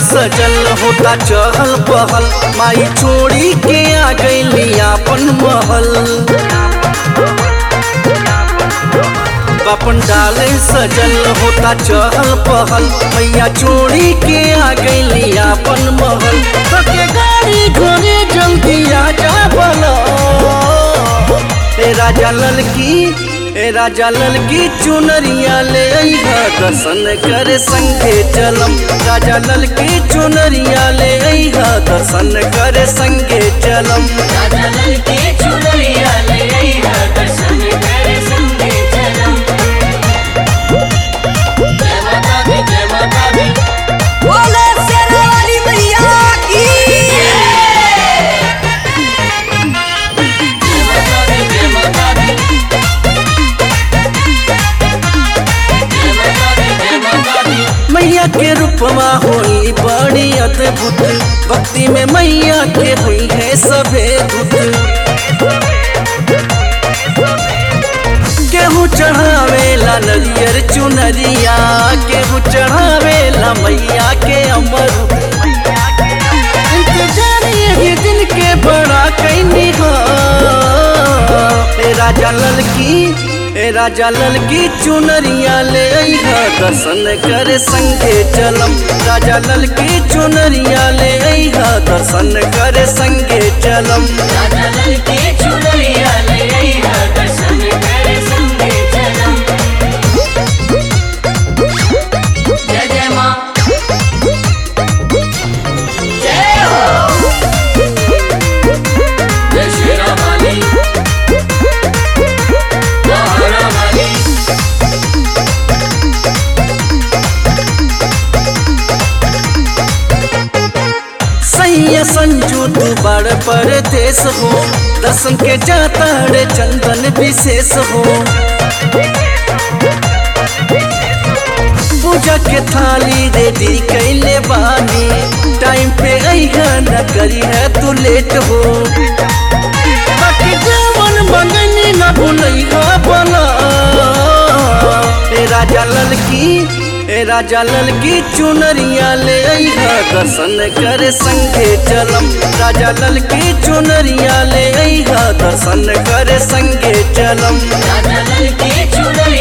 सजल होता चहल पहल माई छोड़ी के आ गई अपन महल बापन डाले सजल होता चहल पहल मैया छोड़ी के आ गई अपन महल तो के गाड़ी घोड़े जल्दी आ जा बला ए राजा ललकी ए राजा ललकी चुनरिया ले अइहा दर्शन करे संगे चलम राजा ललकी चुनरिया ले अइहा दर्शन करे संगे चलम राजा ललकी चुनरिया ले अइहा दर्शन करे संगे चलम जय माता दी जय माता दी बोले शेरा वाली मैया की जय माता दी जय माता दी जय माता दी जय माता दी मैया के रूपमा होई बड़ी अद्भुत भक्ति में मैया के हुई है सभे धुत केहू चढ़ावेला नरियर चुनरिया केहू चढ़ावेला मैया के अमर इंतजार यही दिन के बड़ा कैनी हो ए राजा ललकी ए राजा ललकी चुनरिया ले अइहा दर्शन करे संगे चलम राजा ललकी चुनरिया ले अइहा दर्शन करे संगे चलम राजा ललकी चुनरिया ले अइहा दर्शन करे संगे चलम जय जय माँ जय हो जय शेरा वाली महारा वाली सैया संजू तू बड़ परदेश हो दर्शन के जाता रे चंदन विशेष हो पूजा के थाली रेडी कैले बानी टाइम पे अइहा न करी है तू लेट हो बाकी जवन मंगनी न भूलइहा बला ए राजा ललकी ए राजा ललकी चुनरिया ले अइहा दर्शन करे संगे चलम राजा ललकी चुनरिया ले अइहा दर्शन करे संगे चलम राजा ललकी चुनरिया